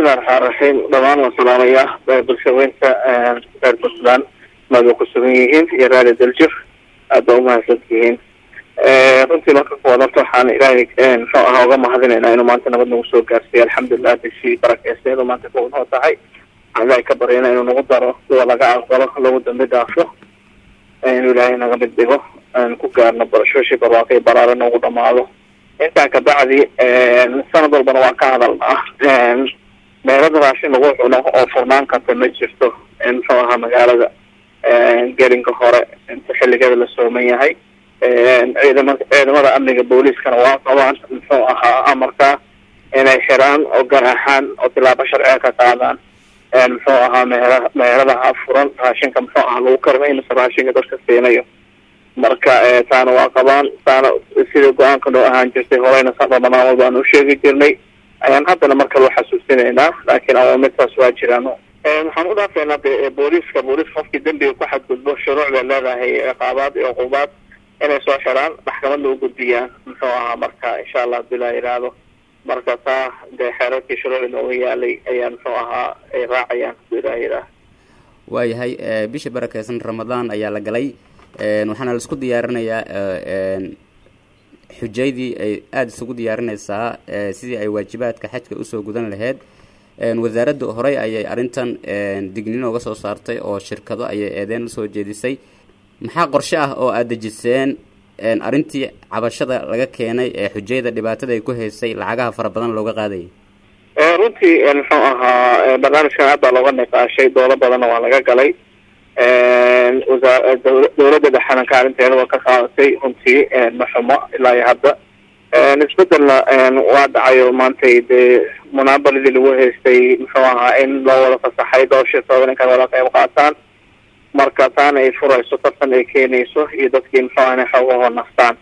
bismillahi raxmaan raxiim dhamaan waan salaamayaa bulshaweynta reer puntland maada ku sugan yihiin iyo raali daljir aad baa umahadsan tihiin runtii marka kuwaad horta waxaan ilaahay muxuu ahaa uga mahadinaynaa inuu maanta nabad nagu soo gaarsiiyo alxamdulilah bishii barakeysteedu maanta kuwa noo tahay waxaan ilaahay ka baryana inuu nagu daro kuwa laga aqbalo lagu dambi dhaafo inuu ilaahay naga mid dhigo ku gaarno barashooshii barwaaqo iyo baraare noogu dhamaado intaa kabacdi sanad walbana waan ka hadalnaa meelada raashin lagu cuno oo furnaan karta ma jirto muxuu ahaa magaalada gelinka hore inta xilligeeda la sooman yahay ciidama ciidamada amniga booliiskana waa qabaan muxuu ahaa amarka inay xiraan oo ganaaxaan oo tilaabo sharciga ka qaadaan muxuu ahaa meela meeladaha furan raashinka muxuu ahaa lagu karinayo mise raashinka dadka siinayo marka taana waa qabaan taana sida go-aanka noo ahaan jirtay horeyna sa ramadaan walba aan u sheegi jirnay ayaan haddana mar kale uxasuusinaynaa laakiin awaamirtaas waa jiraan waxaan u dhaafeynaa de booliiska booliiska qofkii dembiga ku xadgudbo shuruuc bay leedahay ciqaabaad iyo cuqubaad inay soo xiraan maxkamad loo gudbiyaan muxuu ahaa marka insha allah hadii la yidhaahdo marka taa dee xeerarkii shuruucda nooga yaalay ayaa muxuu ahaa ay raacayaan hadii la yidhaah waayahay bisha barakeysan ramadaan ayaa la galay waxaana laisku diyaarinayaa xujaydii ay aada isugu diyaarinaysaa sidii ay waajibaadka xajka usoo gudan lahayd wasaaradda horey ayay arrintan dignin oga soo saartay oo shirkado ayay eedeen usoo jeedisay maxaa qorshe ah oo aada dejiseen arrintii cabashada laga keenay ee xujayda dhibaatada ay ku haysay lacagaha fara badan looga qaadayay runtii muxuu ahaa barnaamijkan aad baa looga niqaashay doodo badanna waa laga galay wasaa dawladda dhexena kaalinteeda waa ka qaadatay runtii maxumo ilaa iyo hadda isbedelna waa dhacayo maantay dee munaabaladii lagu haystay muxuu ahaa in loo wada fasaxay dhowr shirkooda ninkan wada qayb qaataan marka taana ay furayso tartan ay keenayso iyo dadkii muxuu aha inay xoogahoo naftaan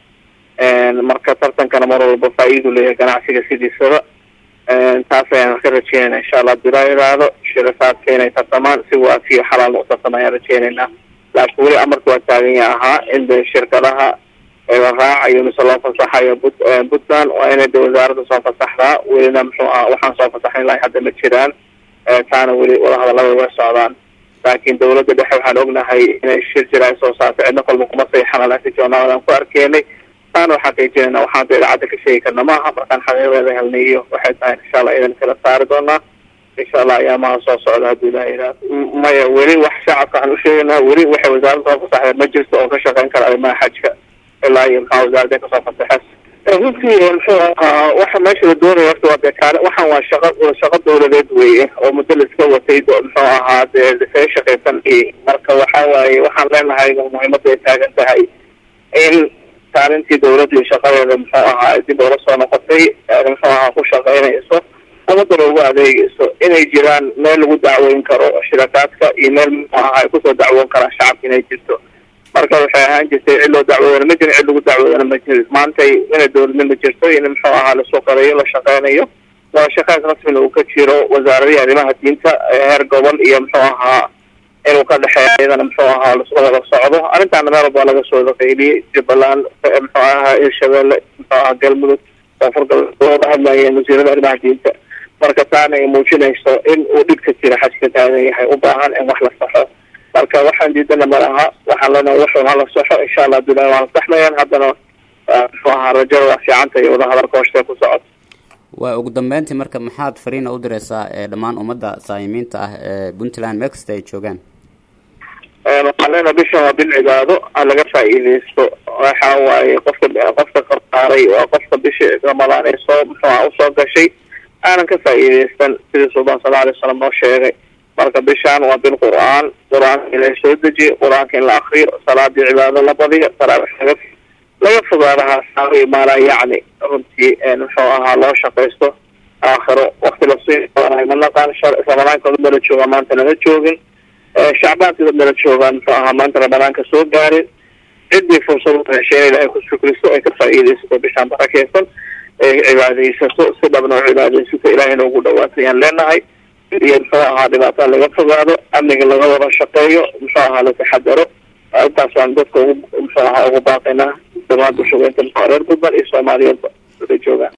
marka tartankana mar walba faa-iidu leeyahay ganacsiga sidiisaba taas ayaan ka rajeynayna insha allah hadii laa yidhaahdo shirakaadka inay tartamaan si waafiyo xalaalna u tartama ayaan rajeynaynaa laakiin weli amarka waa taaganya ahaa in de shirkadaha la raacayo mise loo fasaxayo but puntland waa inay de wasaaradda soo fasaxdaa welina muxuu aha waxaan soo fasaxayn lahay hadda ma jiraan taana weli wadahadalada way socdaan laakiin dawladda dhexe waxaan ognahay inay shir jira ay soo saartay cidna kolba kuma sayxana laakiin joornaaladan ku arkeenay taana waxaan xaqiijinayna waxaan da idaacadda ka sheegi karna maaha markaan xaqiiqdeeda helnay iyo waxay tahay insha allah idan kala saari doonaa insha allah ayaamaha soo socda hadii la yidhaahdo maya weli wax shacabka waxaan usheegaynaa weli waxay wasaaradda soo fasaxdeen ma jirto oo ka shaqeyn kara arrimaha xajka ilaa iyo maxaa wasaaradda kasoo fasaxes runtii muxuu ahaa waxa meesha la doonaya horta waa dee kaale waxaan waa shaqo shaqo dawladeed weye oo muddo la iska watay muxuu ahaa dee see shaqaysan marka waxa waaye waxaan leenahay muhiimadda ay taagan tahay in kaalintii dawladda iyo shaqadeeda muxuu ahaa dib oola soo noqotay muxuu ahaa ku shaqeynayso ummadana ugu adeegayso inay jiraan meel lagu dacweyn karo shirakaadka iyo meel muxuu ahaa ay kusoo dacwoon karaan shacabka inay jirto marka waxay ahaan jirtay cid loo dacwoodana ma jirin cid lagu dacwoodana ma jirin maantay inay dawladnima jirto in muxuu ahaa lasoo qarayo la shaqeynayo wada shaqeyn rasmina uu ka jiro wasaaradihii arrimaha diinta heer gobol iyo muxuu ahaa inuu ka dhexeeya iyadana muxuu ahaa lasla wada socdo arrintaana meel walba laga soo qayliyey jubbaland muxuu ahaa hirshabelle muxuu ahaa galmudug koonfur galbeed looga hadlayeen wasiirada arrimaha diinta marka taana ay muujinayso in uu dhibka jira xajka taagan yahay u baahan in wax la saxo marka waxaan diidana ma laha waxaan leenahay waxun hala saxo insha allah abdullahi waa la saxmayaan haddana muxuu ahaa rajada waa fiicanta iyo wadahadalka hoostee ku socota waa ugu dambeyntii marka maxaad fariina u direysaa ee dhammaan ummadda saayimiinta ah ee puntland meel kasta ay joogaan waxaan leenahay bishan waa bil cibaado ha laga faa-iideysto waxa waaye qofka qofka qardaaray waa qofka bishii ramadaan ee soo muxuu aha usoo gashay aanan ka faa-iideysan sidii sultaan sala alay wasalam noo sheegay marka bishaan waa bil qur-aan qur-aanka in la soo dejiyo qur-aanka in la akriyo salaadii cibaado la badiyo taraaix laga laga fogaadaha saawi maalaa yacni runtii muxuu ahaa loo shaqaysto aakhiro wakti lasiinayo ma naqaan ramadaanka dad nala joogaa maanta nala joogin shacbaanka dad nala joogaan muxuu ahaa maanta ramadaanka soo gaarin ciddii fursad u heshay in ilaahay ku shukriso ay ka faa-iideysato bishaan barakeysan ay cibaadeysato si dhabna u cibaadeysato ilaahayna ugu dhawaato ayaan leenahay iyo muxuu ahaa dhibaatada laga fogaado amniga laga wada shaqeeyo muxuu ahaa la taxadaro intaas waan dadka ugu muxuu ahaa ugu baaqaynaa dhamaan bulshaweynta reer puntland iyo soomaaliyeedba wada joogaan